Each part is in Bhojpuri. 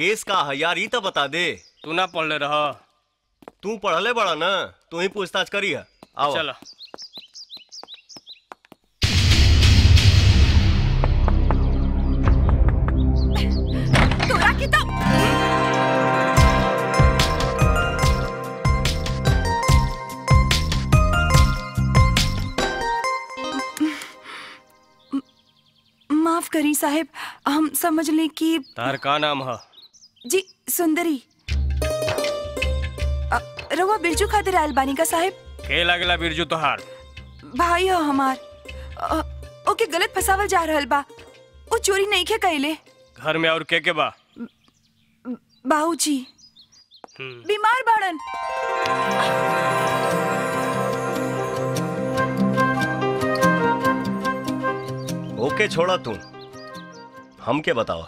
केस का है यार ई तो बता दे तू ना पढ़ले रह तू पढ़ले बड़ा ना तू ही पूछताछ करी है आओ चल तोरा की तो माफ करी साहेब हम समझ ले कि तार का नाम है जी सुंदरी अ, रउआ बिरजू खातिर आयल बानी का साहेब के लागला बिरजू तोहार भाई हो हमार अ, ओके गलत फसावल जा रहल बा वो चोरी नहीं खे कैले घर में और के के बा बाबूजी हम्म, बीमार बाड़न ओके छोड़ा तू हम के बताओ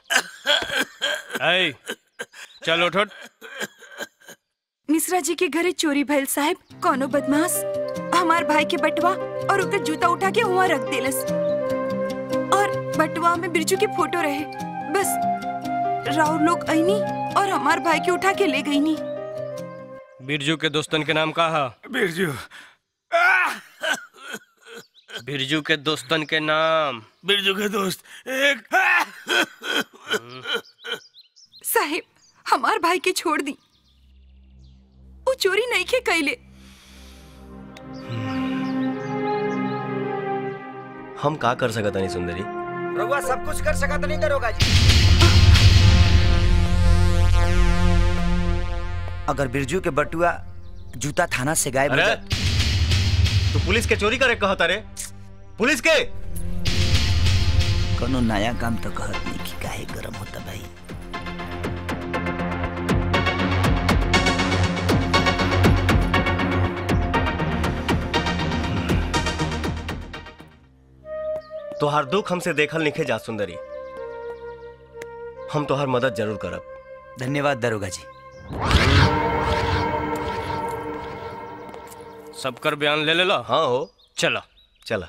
ऐ चल उठ उठ। मिश्रा जी के घरे चोरी भइल साहब कोनो बदमाश हमार भाई के बटवा और ओकर जूता उठा के वहाँ रख देलस और बटवा में बिरजू के फोटो रहे बस राउर लोग आईनी और हमार भाई के उठा के ले गईनी बिरजू के दोस्तन के नाम का है बिरजू बिरजू के दोस्तन के नाम बिरजू के दोस्त एक साहेब हमार भाई के छोड़ दी वो चोरी नहीं के कैले हम का कर सकत नहीं सुंदरी रउआ सब कुछ कर सकत नहीं दरोगा जी अगर बिरजू के बटुआ जूता थाना से गायब हो अरे जाए तू पुलिस के चोरी करे कहता रे पुलिस के कोनो नया काम तो कहत नहीं कि काहे गरम होता भाई तोहार दुख हमसे देखल निखे जा सुंदरी हम तोहार मदद जरूर करब धन्यवाद दरोगा जी सबकर बयान ले ले लो हाँ हो चलो चला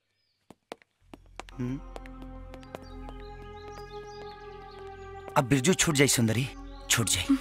अब बिरजू छूट जाई सुंदरी छूट जाई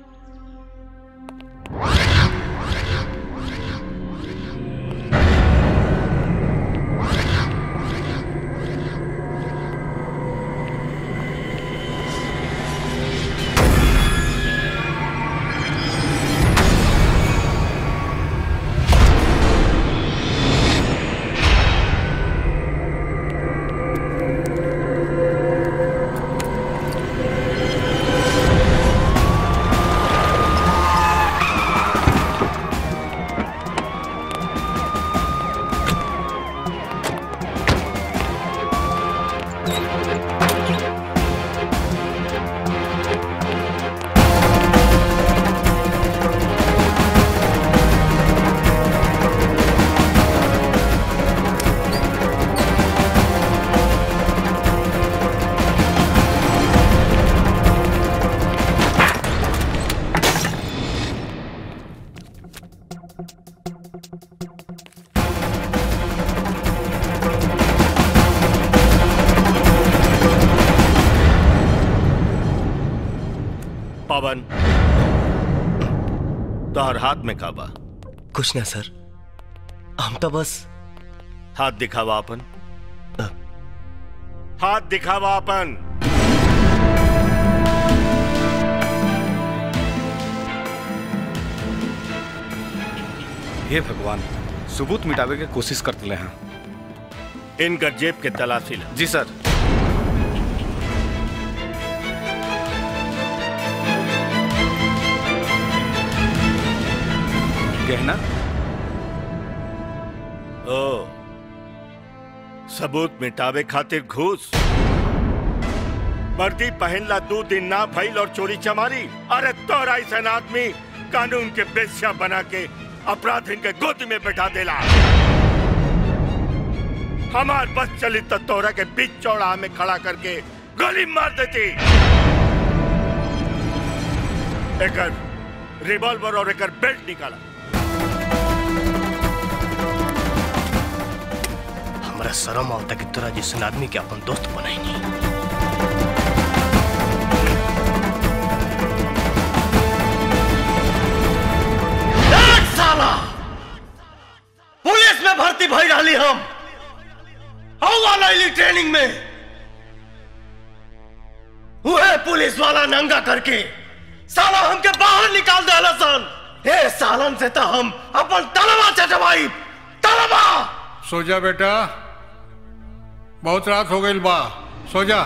पवन तोहर हाथ में काबा कुछ ना सर हम तो बस हाथ दिखावा अपन हाथ दिखावा अपन हे भगवान सबूत मिटावे के कोशिश करते हैं इनका जेब के तलाशी ला जी सर गहना ओ सबूत मिटावे खातिर घूस वर्दी पहनला दो दिन ना भइल और चोरी चमारी अरे तोरा ऐसा आदमी कानून के बेस्या बना के अपराधिन के गोद में बैठा देला हमार बस चली तो तोरा के बीच चौड़ा में खड़ा करके गोली मार देती एकर रिवॉल्वर और एकर बेल्ट निकाला हमरा शर्म आवता कि तोरा जैसन आदमी के अपन दोस्त बनाई साला पुलिस में भर्ती भई रही हम आऊंगा नईली ट्रेनिंग में वह पुलिस वाला नंगा करके साला हमके बाहर निकाल दे सन ए सालन से तो हम अपन तलवा चटवाई तलवा सो जा बेटा बहुत रात हो गई बा सो जा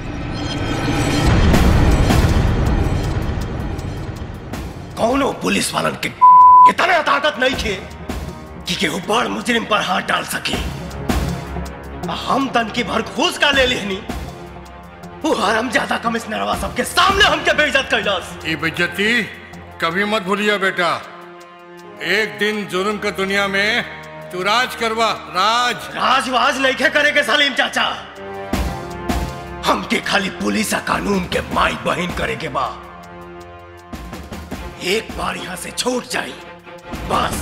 कौनो पुलिस वालन के इतना ताकत नहीं थे कि केहू बड़ मुजरिम पर हाथ डाल सके आ हम तन की भर घूस का ले लेनी वो हरम ज्यादा कमिश्नरवा सबके सामने हमके बेइज्जत कैलास ये बेइज्जती कभी मत भूलिए बेटा एक दिन जुर्म के दुनिया में तू राज करवा राज राजवाज नहीं खे करेगे सलीम चाचा हमके खाली पुलिस आ कानून के माई बहन करे के बा एक बार यहाँ से छूट जाई बस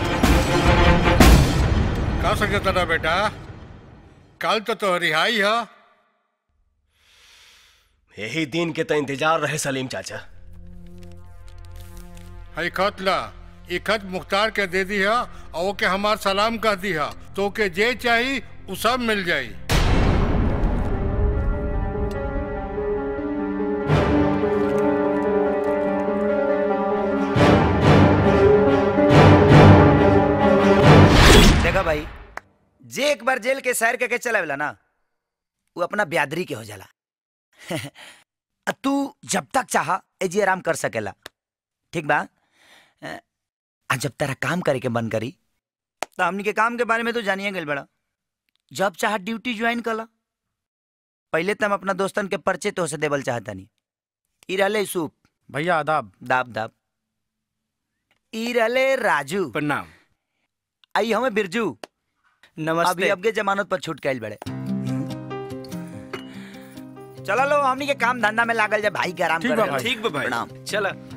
का सके तेरा बेटा कल तो तो रिहाई है यही दिन के तो इंतजार रहे सलीम चाचा हई खत ला ये खत मुख्तार के दे दी है और वो के हमार सलाम कह दी है तो के जे चाहिए वो सब मिल जाई देखा भाई जे एक बार जेल के सैर करके चलावेला ना वो अपना ब्यादरी के हो जाला आ तू जब तक चाह एजी आराम कर सकेला ठीक बा आ जब तेरा काम करे के मन करी तो हमनी के काम के बारे में तो जानिए गल बड़ा जब चाह ड्यूटी ज्वाइन कला पहले तो हम अपना दोस्तन के परिचय तो से देवल चाहतनी ई रहले सूप भैया आदाब दाब दाब ई रहले राजू प्रणाम आई हमें बिरजू अभी नमस्ते अब के जमानत पर छूट गई बड़े चला लो हमनी के काम धंधा में लागल जा भाई के आराम ठीक करे बा लो। भाई। ठीक बा भाई प्रणाम चला